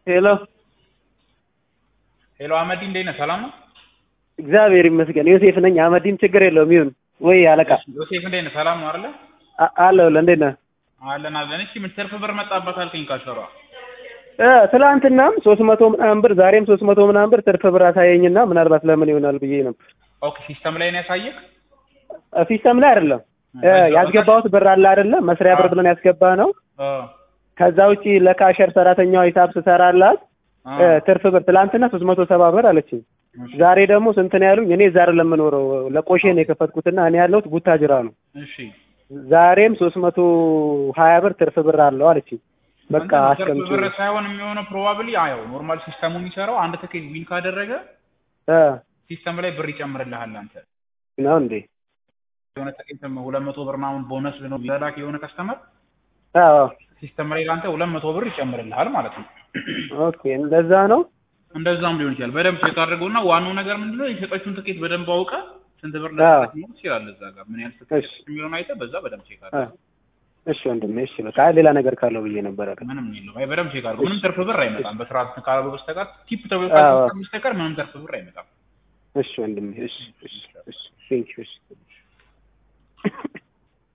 ሄሎ ሄሎ አህመዲ እንዴት ነህ? ሰላም ነው? እግዚአብሔር ይመስገን። ዮሴፍ ነኝ። አህመዲን ችግር የለውም ይሁን ወይ አለቃ ዮሴፍ እንዴት ነህ? ሰላም ነው አይደለ? አ- አለሁልህ። እንዴት ነህ? አለን አለን። እሺ ምን ትርፍ ብር መጣባት አልከኝ ካሸሯ። እ ትላንትናም ሶስት መቶ ምናምን ብር ዛሬም ሶስት መቶ ምናምን ብር ትርፍ ብር አሳየኝና ምናልባት ለምን ይሆናል ብዬ ነበር። ኦኬ ሲስተም ላይ ነው ያሳየህ? እ ሲስተም ላይ አይደለም እ ያስገባሁት ብር አለ አይደለም መስሪያ ብር ብለን ያስገባ ነው። አ ከዛ ውጪ ለካሸር ሰራተኛዋ ሂሳብ ስሰራላት አ እ ትርፍ ብር ትላንትና ሶስት መቶ ሰባ ብር አለችኝ። ዛሬ ደግሞ ስንት ነው ያሉኝ? እኔ ዛሬ ለምኖረው ለቆሼ ነው የከፈትኩትና እኔ ያለሁት ቡታጅራ ነው። እሺ ዛሬም ሶስት መቶ ሀያ ብር ትርፍ ብር አለው አለችኝ። በቃ እንትን ትርፍ አስቀምጪ ብር ሳይሆን የሚሆነው ፕሮባብሊ አየው ኖርማል ሲስተሙ የሚሰራው አንድ ትኬት ዊን ካደረገ እ ሲስተም ላይ ብር ይጨምርልሃል አንተ ነው እንዴ? የሆነ ትኬት ሁለት መቶ ብር ምናምን ቦነስ ነው ቢላክ የሆነ ከስተመር አዎ ሲስተም ላይ ለአንተ ሁለት መቶ ብር ይጨምርልሃል ማለት ነው። ኦኬ እንደዛ ነው። እንደዛም ሊሆን ይችላል። በደንብ ቼክ አድርገውና ዋናው ነገር ምንድነው የሸጠችውን ትኬት በደንብ አውቀ ስንት ብር አዎ። ለማለት ትችላለህ። እዛ ጋር ምን ያህል ትኬት እሺ። የሚለውን አይተህ በዛ በደንብ ቼክ አ አድርገው። እሺ ወንድሜ፣ እሺ በቃ አይ ሌላ ነገር ካለው ብዬ ነበር። አረ ምንም የለውም። አይ በደንብ ቼክ አድርገው። ምንም ትርፍ ብር አይመጣም። በስርዓት ካላሉ በስተቀር ቲፕ ተብሎ አዎ። ካልተሰጠ በስተቀር ምንም ትርፍ ብር አይመጣም። እሺ ወንድሜ፣ እሺ እሺ እሺ ቴንክ ዩ እሺ